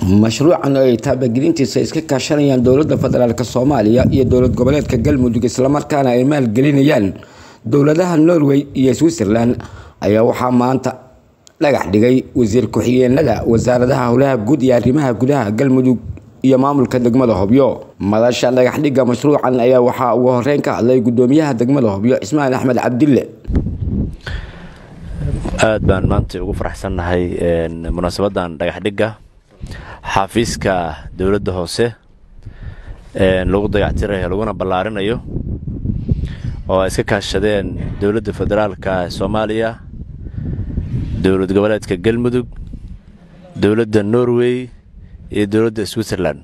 mashruucan oo ay taabagelintiisa iska kaashanayaan dowladda federaalk soomaaliya iyo dowlad goboleedka galmudug islamarkaana ay maalgelinayaan dowladaha norway iyo switzerland ayaa waxaa maanta dhagax dhigay wasiir ku-xigeenada wasaaradaha howlaha guud iyo arrimaha gudaha galmudug iyo maamulka degmada hobyo madasha dhagaxdhigga mashruucan ayaa waxaa ugu horeyn ka hadlay gudoomiyaha degmada hobyo cismaan axmed cabdille aad baan maanta ugu faraxsannahay munaasabadan dhagaxdhigga xafiiska dowladda hoose lagu dayactirayo laguna ballaarinayo oo ay iska kaashadeen dowladda federaalka soomaaliya dowlad goboleedka galmudug dowladda norway iyo dowladda switzerland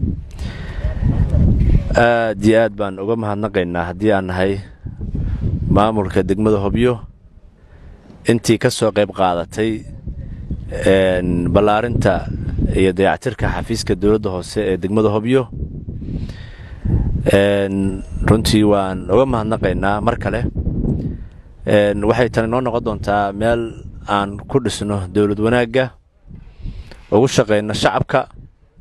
aad iyo aad baan uga mahadnaqaynaa haddii aan nahay maamulka degmada hobyo intii ka soo qayb qaadatay ballaarinta iyo dayactirka xafiiska dowladda hoose ee degmada hobyo runtii waan uga mahadnaqaynaa mar kale waxay tani noo noqon doontaa meel aan ku dhisno dowlad wanaagga ugu shaqayno shacabka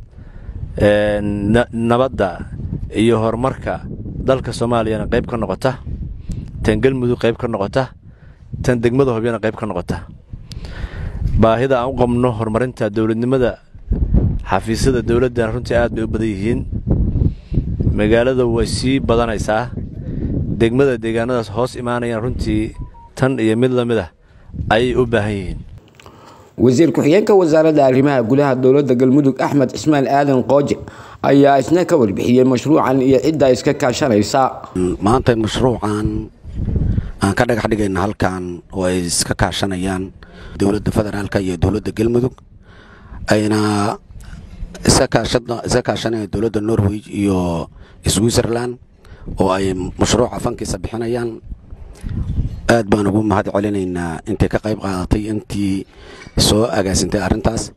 nabadda iyo horumarka dalka soomaaliyana qayb ka noqota tan galmudug qayb ka noqota tan degmada hobyana qayb ka noqota baahida aan u qabno horumarinta dowladnimada xafiisyada dowladdan runtii aad bay u badan yihiin magaalada way sii badanaysaa degmada deegaanadaas hoos imaanayaan runtii tan iyo mid lamid ah ayay u baahan yihiin wasiir ku-xigeenka wasaaradda arrimaha gudaha dowladda galmudug axmed cismaan aadan qooje ayaa isna ka warbixiyey mashruucan iyo cidda iska kaashanaysa maanta mashruucan aan ka dhagax dhigayna halkan oo ay iska kaashanayaan dowladda federaalka iyo dowladda galmudug ayna iska kaashanayaan dowladda norway iyo switzerland oo ay mashruuca fankiisa bixinayaan aad baan ugu mahad celinaynaa intay ka qayb qaadatay intii soo agaasintay arrintaas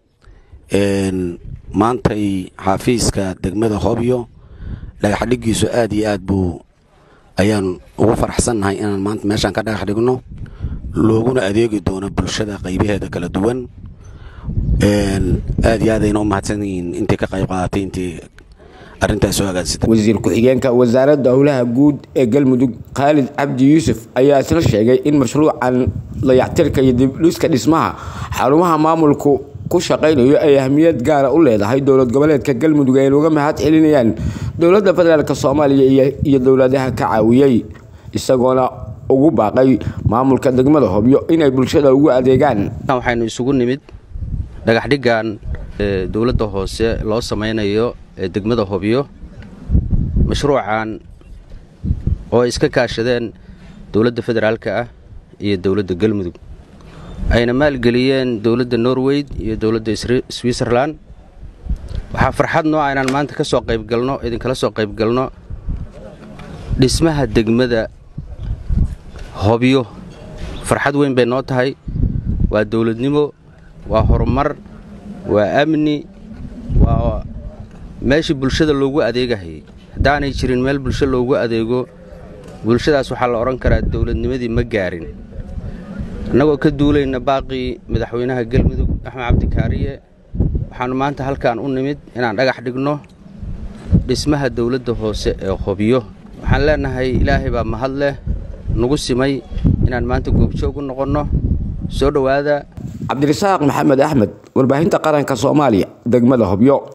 maantay xafiiska degmada hobyo dhagaxdhigiisu aad iyo aad buu ayaan ugu faraxsannahay inaan maanta meeshaan ka dhagax dhigno looguna adeegi doono bulshada qaybaheeda kala duwan aad iyo aadayna u mahadsan yihiin intay ka qayb qaadatay intii arrintaas soo agaansatay wasiir ku-xigeenka wasaaradda howlaha guud ee galmudug khaalid cabdi yuusuf ayaa isla sheegay in mashruucan dayactirka iyo dibdhiska dhismaha xarumaha maamulku ku shaqaynayo ay ahmiyad gaara u leedahay dowlad goboleedka galmudug ayna uga mahad celinayaan dowladda federaalk soomaaliya iyo dowladaha ka caawiyey isagoona ugu baaqay maamulka degmada hobyo inay bulshada ugu adeegaan waxaynu isugu nimid dhagaxdhiggan dowladda hoose loo samaynayo ee degmada hobyo mashruucan oo ay iska kaashadeen dowladda federaalka ah iyo dowladda galmudug ayna maalgeliyeen dowladda norway iyo dowladda switzerland waxaa farxad noo ah inaan maanta ka soo qaybgalno idinkala soo qaybgalno dhismaha degmada hobyo farxad weyn bay noo tahay waa dowladnimo waa horumar waa amni waa meeshii bulshada loogu adeegahayay haddaanay jirin meel bulsho loogu adeego bulshadaas waxaa la odhan karaa dowladnimadii ma gaarin annagoo ka duulayna baaqii madaxweynaha galmudug axmed cabdikaariye waxaannu maanta halkaan u nimid inaan dhagax dhigno dhismaha dowladda hoose ee hobyo waxaan leennahay ilaahay baa mahad leh nagu simay inaan maanta goobjoog u noqonno soo dhowaada cabdirasaaq maxamed axmed warbaahinta qaranka soomaaliya degmada hobyo